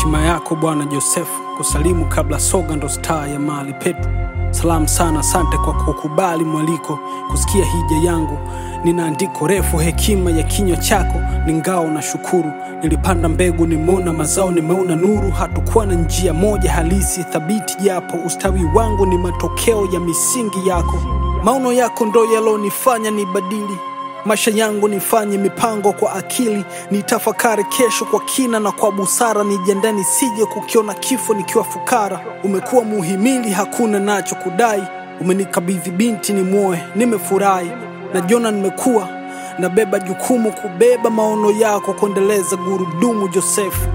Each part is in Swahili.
Heshima yako Bwana Josefu, kusalimu kabla soga ndo staa ya mahali petu. Salamu sana, asante kwa kukubali mwaliko, kusikia hija yangu. Nina andiko refu, hekima ya kinywa chako ni ngao na shukuru. Nilipanda mbegu, nimeona mazao, nimeona nuru. Hatukuwa na njia moja halisi thabiti, japo ustawi wangu ni matokeo ya misingi yako. Maono yako ndo yalonifanya nibadili maisha yangu nifanye mipango kwa akili, nitafakari kesho kwa kina na kwa busara, nijiandae nisije kukiona kifo nikiwa fukara. Umekuwa muhimili, hakuna nacho kudai, umenikabidhi binti ni mwoe, nimefurahi najiona nimekuwa nabeba jukumu kubeba maono yako, kuendeleza gurudumu Josefu.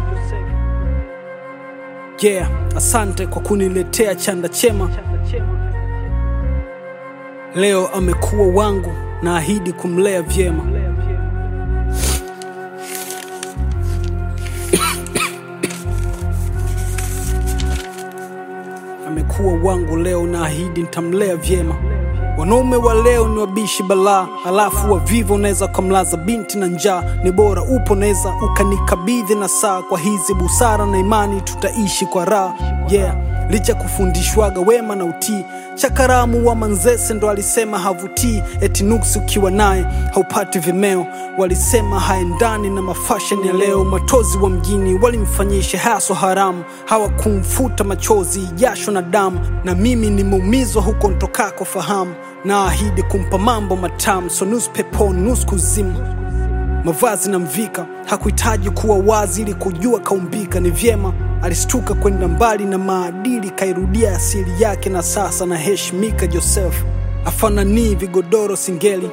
Yeah, asante kwa kuniletea chanda chema. Leo amekuwa wangu, naahidi kumlea vyema. Amekuwa wangu leo, naahidi nitamlea vyema. Wanaume wa leo ni wabishi balaa, halafu wavivu unaweza ukamlaza binti na njaa. Ni bora upo, naweza ukanikabidhi na saa. Kwa hizi busara na imani tutaishi kwa raha. Yeah, licha kufundishwaga wema na utii Chakaramu wa Manzese ndo alisema havutii, eti nuksi ukiwa naye haupati vimeo. Walisema haendani na mafasheni ya leo. Matozi wa mjini walimfanyisha haso haramu, hawakumfuta machozi, jasho na damu. Na mimi nimeumizwa huko ntokako fahamu, na ahidi kumpa mambo matamu, so nusu peponi nusu kuzimu mavazi na mvika hakuhitaji kuwa wazi ili kujua kaumbika. Ni vyema alistuka kwenda mbali na maadili, kairudia asili yake, na sasa na heshimika. Joseph afananii vigodoro singeli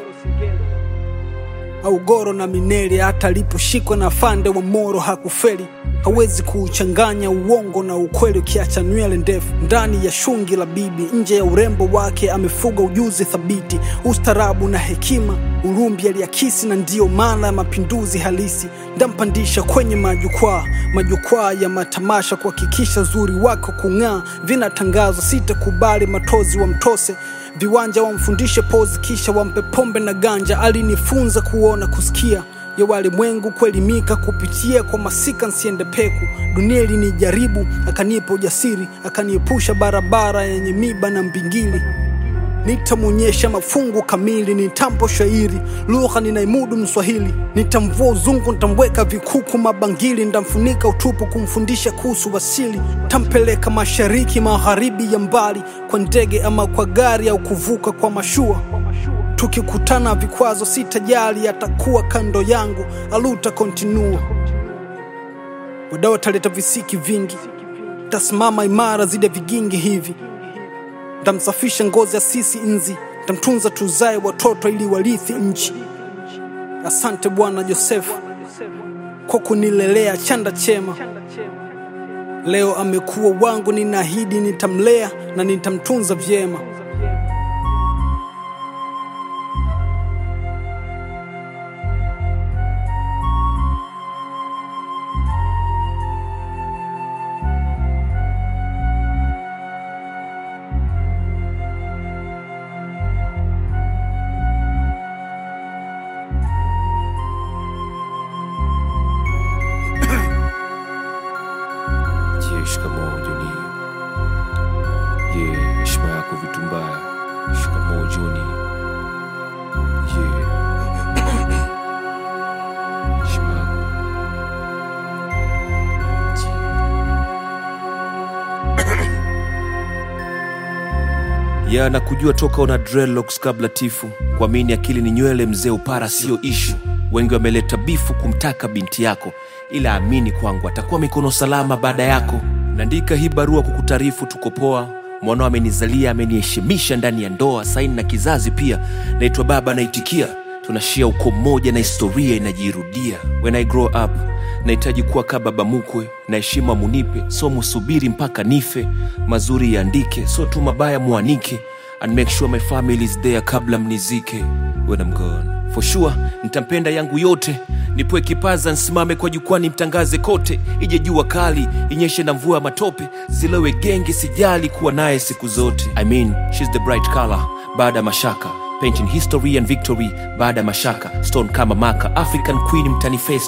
au goro na mineli, hata aliposhikwa na afande wa Moro hakufeli. Hawezi kuuchanganya uongo na ukweli, ukiacha nywele ndefu ndani ya shungi la bibi. Nje ya urembo wake amefuga ujuzi thabiti, ustarabu na hekima. Urumbi aliakisi, na ndiyo maana ya mapinduzi halisi. Ndampandisha kwenye majukwaa, majukwaa ya matamasha, kuhakikisha uzuri wako kung'aa. Vinatangazwa, sitakubali matozi wa mtose viwanja wamfundishe pozi, kisha wampe pombe na ganja. Alinifunza kuona, kusikia ya walimwengu, kuelimika kupitia kwa masika, nsiende peku. Dunia ilinijaribu, akanipa ujasiri, akaniepusha barabara yenye miba na mbingili. Nitamwonyesha mafungu kamili, nitampo shairi lugha ninaimudu Mswahili. Nitamvua uzungu, nitamweka vikuku mabangili, nitamfunika utupu, kumfundisha kuhusu wasili. Tampeleka mashariki magharibi ya mbali, kwa ndege ama kwa gari, au kuvuka kwa mashua. Tukikutana vikwazo sitajali, atakuwa kando yangu, aluta kontinua. Wadau wataleta visiki vingi, tasimama imara zide vigingi hivi Ntamsafisha ngozi ya sisi nzi, ntamtunza tuzae watoto ili warithi nchi. Asante Bwana Josefu kwa kunilelea chanda chema. Leo amekuwa wangu, ninaahidi nitamlea na nitamtunza vyema. Je, shikamoo Joni. Je, heshima yako vitu mbaya. Shikamoo Joni. Je, heshima yako. ya na kujua toka una dreadlocks kabla tifu kuamini akili ni nywele mzee upara sio ishu wengi wameleta bifu kumtaka binti yako ila amini kwangu atakuwa mikono salama baada yako naandika hii barua kukutaarifu tuko poa mwanao amenizalia ameniheshimisha ndani ya ndoa saini na kizazi pia naitwa baba naitikia tunashia uko mmoja na historia inajirudia when i grow up nahitaji kuwa kaa baba mukwe na heshima munipe so musubiri mpaka nife mazuri yaandike so tu mabaya muanike and make sure my family is there kabla mnizike when I'm gone for sure nitampenda yangu yote nipoe kipaza nsimame kwa jukwani mtangaze kote ije jua kali inyeshe na mvua ya matope zilewe genge sijali kuwa naye siku zote I mean, she's the bright color baada ya mashaka painting history and victory baada ya mashaka stone kama maka african queen mtani face tu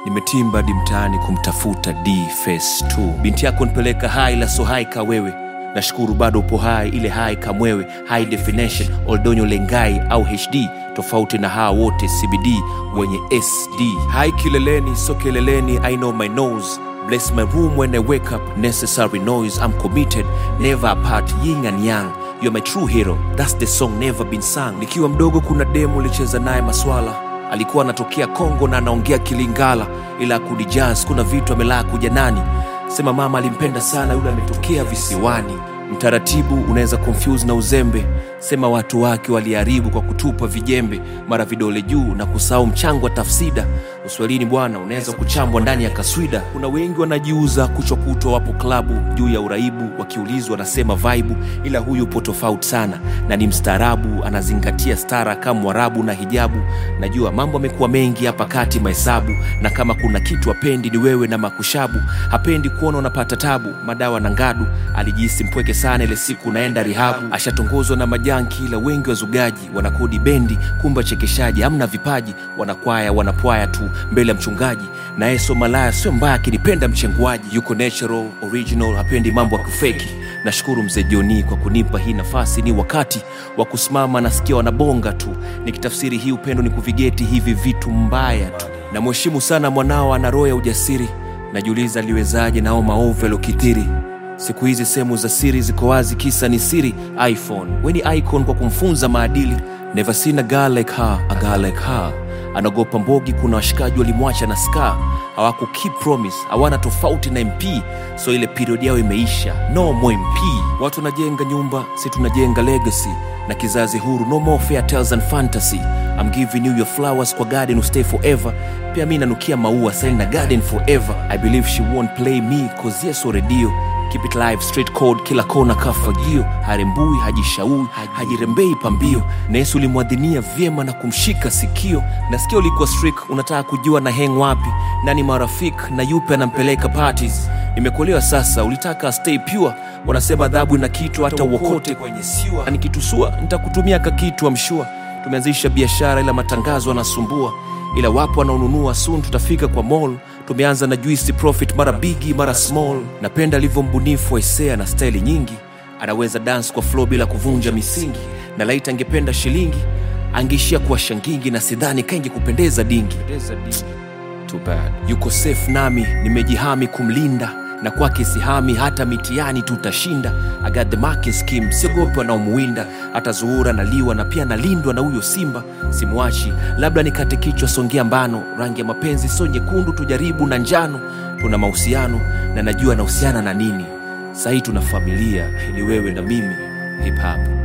nimetimba di mtaani kumtafuta d face 2 binti yako nipeleka hai la so hai ka wewe nashukuru bado upo hai ile hai kamwewe high definition oldonyo lengai au hd tofauti na hawa wote cbd wenye sd hai kileleni so kileleni i know my nose bless my room when i wake up necessary noise i'm committed never apart yin and yang you're my true hero that's the song never been sung nikiwa mdogo kuna demo ulicheza naye maswala alikuwa anatokea kongo na anaongea kilingala ila akudi jazz kuna vitu amelaa kuja nani sema mama alimpenda sana yule ametokea visiwani mtaratibu unaweza confuse na uzembe sema watu wake waliharibu kwa kutupa vijembe mara vidole juu na kusahau mchango wa tafsida uswahilini bwana unaweza kuchambwa ndani ya kaswida kuna wengi wanajiuza kuchwa kutwa wapo klabu juu ya uraibu wakiulizwa wanasema vaibu ila huyu upo tofauti sana na ni mstaarabu anazingatia stara kama mwarabu na hijabu najua mambo amekuwa mengi hapa kati mahesabu na kama kuna kitu apendi ni wewe na makushabu hapendi kuona unapata tabu madawa na ngadu alijihisi mpweke sana ile siku naenda rihabu ashatongozwa na majanki ila wengi wazugaji wanakodi bendi kumba chekeshaji amna vipaji wanakwaya wanapwaya tu mbele ya mchungaji na yeso malaya sio mbaya akinipenda mchenguaji yuko natural original hapendi mambo ya kufeki nashukuru mzee joni kwa kunipa hii nafasi ni wakati wa kusimama nasikia wanabonga tu nikitafsiri hii upendo ni kuvigeti hivi vitu mbaya tu namheshimu sana mwanao ana roho ya ujasiri najiuliza aliwezaje nao maovu yaliokithiri siku hizi sehemu za siri ziko wazi kisa ni siri iphone weni icon kwa kumfunza maadili never seen a girl like her, a girl like her anaogopa mbogi kuna washikaji walimwacha na ska hawaku keep promise hawana tofauti na mp so ile period yao imeisha no more mp watu wanajenga nyumba si tunajenga legacy na kizazi huru no more fair tales and fantasy I'm giving you your flowers kwa garden will stay forever pia mi nanukia maua selling na garden forever i believe she won't play me cause yes redio keep it live straight code kila kona kafagio harembui hajishaui hajirembei pambio na yesu ulimwadhinia vyema na kumshika sikio nasikia ulikuwa strik unataka kujua na heng wapi nani marafik na yupe anampeleka parties nimekuelewa sasa ulitaka stay pure wanasema adhabu na kitu hata uokote kwenye siwa Na nikitusua nitakutumia kakitu amshua tumeanzisha biashara ila matangazo anasumbua ila wapo wanaonunua soon tutafika kwa mall tumeanza na juisi profit mara bigi mara small napenda alivyo mbunifu waisea na staili nyingi anaweza dance kwa flow bila kuvunja misingi na laita angependa shilingi angeishia kuwa shangingi na sidhani kaingi kupendeza dingi Too bad. yuko safe nami nimejihami kumlinda na kwake sihami hata mitiani tutashinda I got the marking scheme siogopi wanaomuwinda hata zuhura naliwa na pia nalindwa na huyo simba simwachi labda nikate kichwa songea mbano rangi ya mapenzi sio nyekundu tujaribu na njano tuna mahusiano na najua nahusiana na nini sahii tuna familia ni wewe na mimi hip hop